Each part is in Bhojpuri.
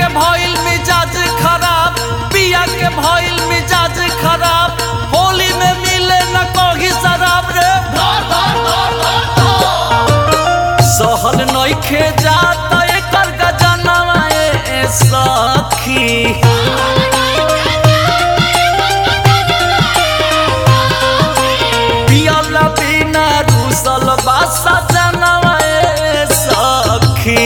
भइल मिजाज खराब पिया के भइल मिजाज खराब होली में मिले न कही शराब रे सहल नइखे जाता एकर गजनवा ए सखी पियला बिना रूसल बासा जनवा ए सखी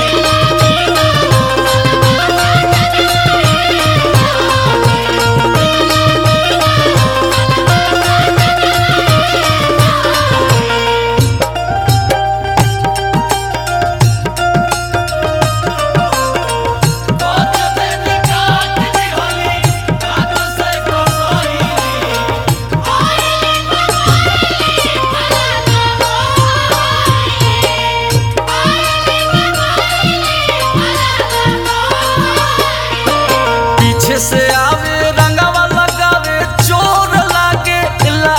पीछे से आवे रंगवा लगावे चोर लागे ला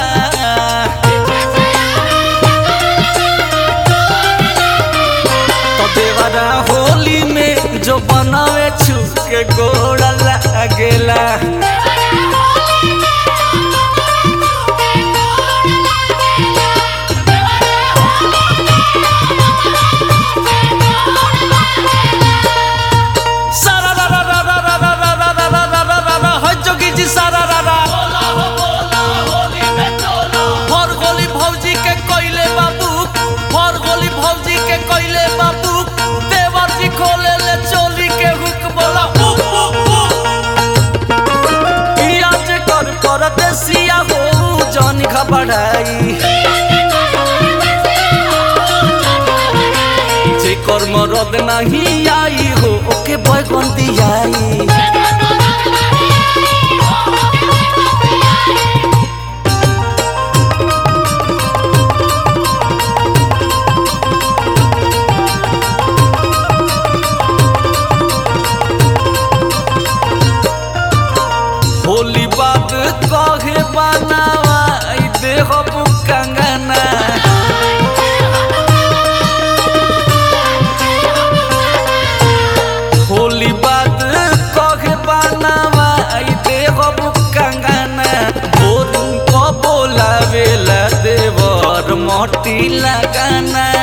तो देवरा होली में जो बनावे छुप के गोड़ा लागेला सारा रा रा रा रा रा रा रा रा रा रा रा रा रा हो जोगी जी सारा रा रा हर गोली भौजी के कोइले बाबू हर गोली भौजी के कोइले बाबू देवर जी खोले ले चोली के हुक बोला हुक हुक हुक पियाज कर कर देसिया हो जन घबराई जे कर्म रद नहीं आई हो ओके बैगन दियाई होली बाद कहे बनावा देह कंगना होली बाद कहे बनावा देह कंगना भोर को बोलावेला देवर मोटी लगाना